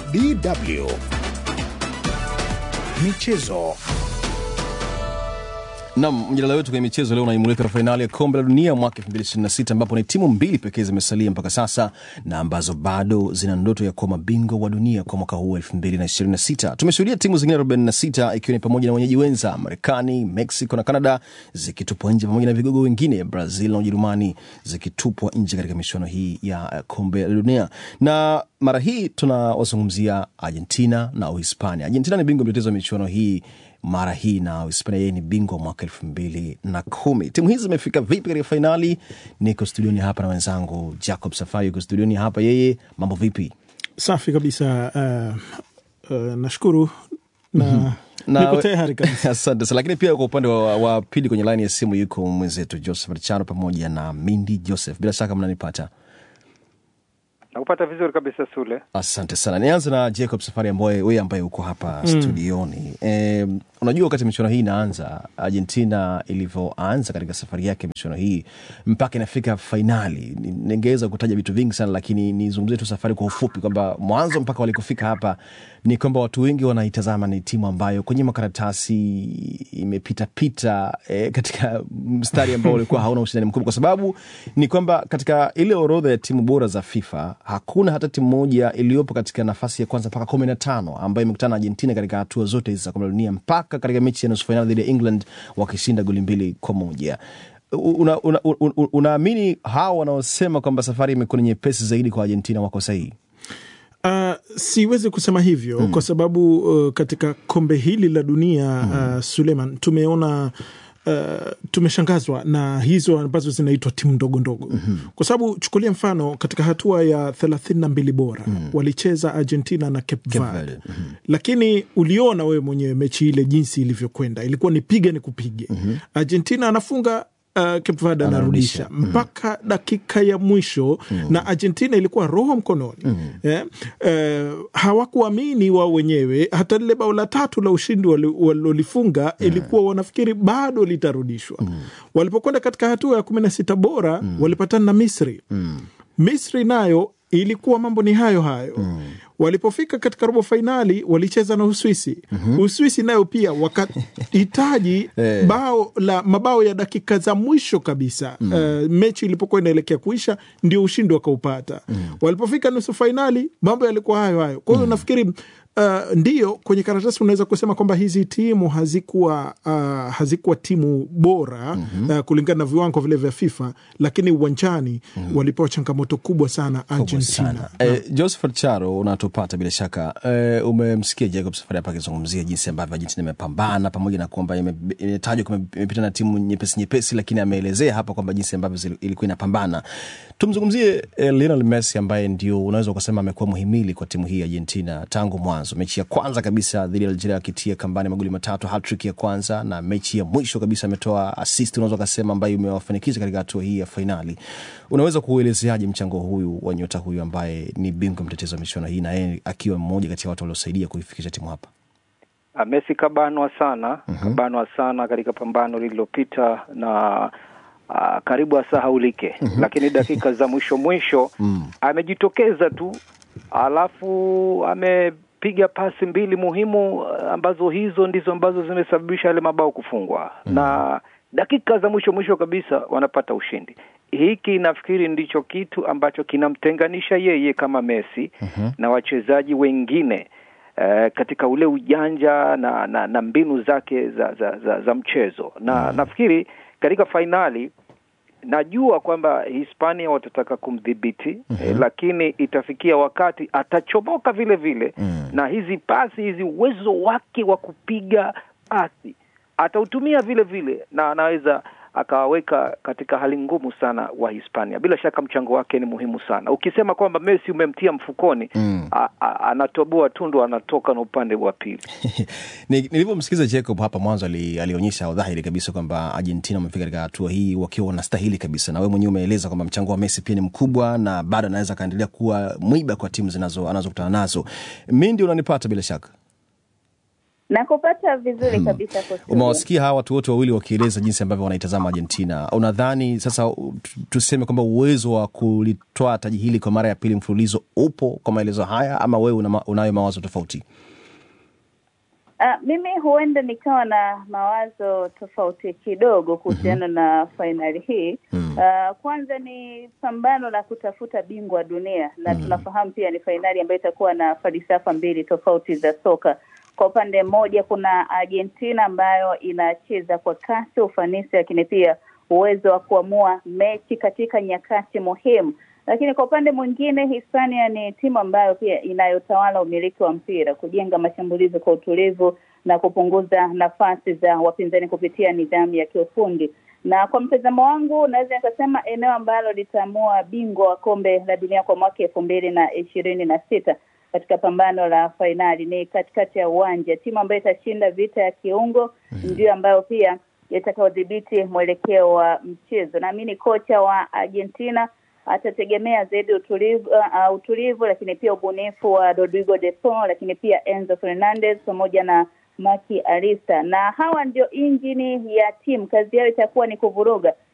DW Michezo. Nam, mjadala wetu kwenye michezo leo unaimulika fainali ya kombe la dunia mwaka 2026 ambapo ni timu mbili pekee zimesalia mpaka sasa na ambazo bado zina ndoto ya kuwa mabingwa wa dunia kwa mwaka huu 2026. Tumeshuhudia timu zingine 46 ikiwa ni pamoja na wenyeji wenza Marekani, Mexico na Canada zikitupwa nje pamoja na vigogo wengine Brazil na Ujerumani zikitupwa nje katika michuano hii ya kombe la dunia, na mara hii tunawazungumzia Argentina na Uhispania. Argentina ni bingwa mtetezi wa michuano hii mara hii na Hispania yeye ni bingwa mwaka elfu mbili na kumi. Timu hizi zimefika vipi katika fainali? Niko studioni hapa na wenzangu Jacob Safari yuko studioni hapa. Yeye mambo vipi? Safi kabisa. Uh, uh, nashukuru na niko tayari kabisa. Asante sana. Lakini pia kwa upande wa, wa pili kwenye laini ya simu yuko mwenzetu Joseph Richano pamoja na Mindi Joseph. Bila shaka mnanipata nakupata vizuri kabisa Sule. Asante sana. Nianze na Jacob Safari, ambaye wewe ambaye uko hapa mm. studioni. E, unajua wakati michuano hii inaanza, Argentina ilivyoanza katika safari yake michuano hii mpaka inafika fainali, ningeweza kutaja vitu vingi sana, lakini nizungumzie tu safari kwa ufupi, kwamba mwanzo mpaka walikofika hapa ni kwamba watu wengi wanaitazama ni timu ambayo kwenye makaratasi imepitapita e, katika mstari ambao ulikuwa hauna ushindani mkubwa, kwa sababu ni kwamba katika ile orodha ya timu bora za FIFA hakuna hata timu moja iliyopo katika nafasi ya kwanza mpaka kumi na tano ambayo imekutana na Argentina katika hatua zote hizi za kombe la dunia mpaka katika mechi ya nusu fainali dhidi ya England wakishinda goli mbili kwa moja. Unaamini una, una, una hawa wanaosema kwamba safari imekuwa ni nyepesi zaidi kwa Argentina wako sahihi? Uh, siwezi kusema hivyo mm. kwa sababu uh, katika kombe hili la dunia mm. uh, Suleiman tumeona Uh, tumeshangazwa na hizo ambazo zinaitwa timu ndogo ndogo mm -hmm. Kwa sababu chukulia mfano katika hatua ya thelathini na mbili bora mm -hmm. walicheza Argentina na Cape Verde mm -hmm. Lakini uliona wewe mwenyewe mechi ile jinsi ilivyokwenda, ilikuwa ni piga ni kupige mm -hmm. Argentina anafunga Uh, Cape Verde anarudisha mpaka mm. dakika ya mwisho mm. na Argentina ilikuwa roho mkononi mm. yeah. Uh, hawakuamini wao wenyewe. Hata lile bao la tatu la ushindi walilolifunga wali yeah. ilikuwa wanafikiri bado litarudishwa mm. walipokwenda katika hatua ya kumi na sita bora mm. walipatana na Misri mm. Misri nayo ilikuwa mambo ni hayo hayo mm. Walipofika katika robo fainali walicheza na Uswisi mm -hmm. Uswisi nayo pia wakahitaji hey. bao la mabao ya dakika za mwisho kabisa mm. Uh, mechi ilipokuwa inaelekea kuisha ndio ushindi wakaupata mm. Walipofika nusu fainali mambo yalikuwa hayo hayo, kwa hiyo mm. nafikiri Uh, ndiyo kwenye karatasi unaweza kusema kwamba hizi timu hazikuwa uh, hazikuwa timu bora mm -hmm. uh, kulingana na viwango vile vya FIFA, lakini uwanjani mm -hmm. walipewa changamoto kubwa sana Argentina. Sana. Eh, Josephat Charo unatupata bila shaka eh, umemsikia Jacob Safari hapa akizungumzia jinsi ambavyo Argentina imepambana pamoja na kwamba imetajwa kwamba imepita na timu nyepesi nyepesi, lakini ameelezea hapa kwamba jinsi ambavyo ilikuwa inapambana. Tumzungumzie eh, Lionel Messi ambaye ndio unaweza ukasema amekuwa muhimili kwa timu hii ya Argentina tangu mwanzo mechi ya kwanza kabisa dhidi ya Algeria akitia kambani magoli matatu, hattrick ya kwanza, na mechi ya mwisho kabisa ametoa assist, unaweza ukasema ambayo imewafanikisha katika hatua hii ya fainali. Unaweza kuuelezeaje mchango huyu wa nyota huyu ambaye ni bingwa mtetezi wa michuano hii na yeye akiwa mmoja kati ya watu waliosaidia kuifikisha timu hapa? Messi kabanwa sana, mm -hmm. kabanwa sana katika pambano lililopita na Uh, karibu asahaulike mm -hmm. Lakini dakika za mwisho mwisho mm. amejitokeza tu, alafu amepiga pasi mbili muhimu ambazo hizo ndizo ambazo zimesababisha yale mabao kufungwa mm. na dakika za mwisho mwisho kabisa wanapata ushindi. Hiki nafikiri ndicho kitu ambacho kinamtenganisha yeye kama Messi mm -hmm. na wachezaji wengine uh, katika ule ujanja na, na, na mbinu zake za, za, za, za mchezo na mm -hmm. nafikiri katika fainali najua kwamba Hispania watataka kumdhibiti mm -hmm. eh, lakini itafikia wakati atachomoka vile vile mm -hmm. na hizi pasi hizi, uwezo wake wa kupiga pasi atautumia vile vile, na anaweza akawaweka katika hali ngumu sana wa Hispania. Bila shaka mchango wake ni muhimu sana. Ukisema kwamba Messi umemtia mfukoni mm. a, a, anatoboa tundu, anatoka na upande wa pili. Nilivyomsikiza Jacob hapa mwanzo, alionyesha dhahiri kabisa kwamba Argentina wamefika katika hatua hii wakiwa wanastahili kabisa, na wewe mwenyewe umeeleza kwamba mchango wa Messi pia ni mkubwa na bado anaweza akaendelea kuwa mwiba kwa timu zinazo anazokutana nazo. Mi ndio unanipata bila shaka Nakupata vizuri kabisa kwa studio. Umewasikia hawa watu wote wawili wakieleza jinsi ambavyo wanaitazama Argentina. Unadhani sasa u- tu- tuseme kwamba uwezo wa kulitoa taji hili kwa mara ya pili mfululizo upo kwa maelezo haya, ama wewe una, ma- unayo mawazo tofauti? Uh, mimi huenda nikawa na mawazo tofauti kidogo kuhusiana na fainali hii Mm. uh, kwanza ni pambano la kutafuta bingwa dunia na tunafahamu pia ni fainali ambayo itakuwa na falsafa mbili tofauti za soka. Kwa upande mmoja kuna Argentina ambayo inacheza kwa kasi, ufanisi, lakini pia uwezo wa kuamua mechi katika nyakati muhimu lakini kwa upande mwingine Hispania ni timu ambayo pia inayotawala umiliki wa mpira, kujenga mashambulizi kwa utulivu na kupunguza nafasi za wapinzani kupitia nidhamu ya kiufundi. Na kwa mtazamo wangu, naweza nikasema eneo ambalo litaamua bingwa wa kombe la dunia kwa mwaka elfu mbili na ishirini na sita katika pambano la fainali ni katikati ya uwanja. Timu ambayo itashinda vita ya kiungo ndio ambayo pia itakaodhibiti mwelekeo wa mchezo. Naamini kocha wa Argentina atategemea zaidi utulivu, uh, utulivu lakini pia ubunifu wa Rodrigo de Paul, lakini pia Enzo Fernandez pamoja na Maki Arista, na hawa ndio injini ya timu. Kazi yao itakuwa ni kuvuruga